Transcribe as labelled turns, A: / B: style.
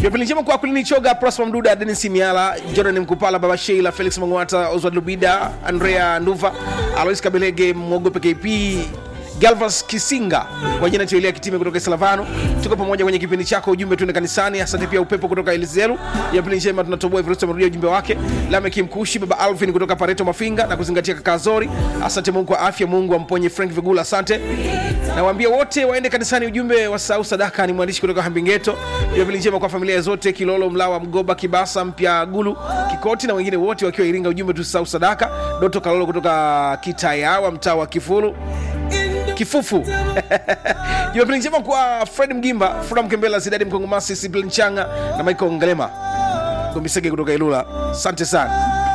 A: Jumapili njema kwa Kulini Choga, Prosper Mduda, Denis Miala, Jordan Mkupala, Baba Sheila, Felix Mangwata, Oswald Lubida, Andrea Nduva, Alois Kabelege, Mwogope KP, Galvas Kisinga kwa jina Choilia Kitime kutoka Salavano. Tuko pamoja kwenye kipindi chako ujumbe tuende kanisani. Asante pia upepo kutoka Elizelu. Jumapili njema tunatoboa Everest amerudia ujumbe wake. Lameki Mkushi, Baba Alvin kutoka Pareto Mafinga na kuzingatia kaka Zori. Asante Mungu kwa afya, Mungu amponye Frank Vigula, asante. Nawaambia wote waende kanisani, ujumbe wa sau sadaka. Ni mwandishi kutoka Hambingeto. Jumapili njema kwa familia zote, Kilolo, Mlawa, Mgoba, Kibasa, Mpya Gulu, Kikoti na wengine wote wakiwa Iringa. Ujumbe tusisahau sadaka. Doto Kalolo kutoka Kitayawa, mtaa wa Kifulu kifufu jumapili njema kwa fred mgimba fura mkembela zidadi mkongomasi siblin changa na michael ngalema gomisege kutoka ilula asante sana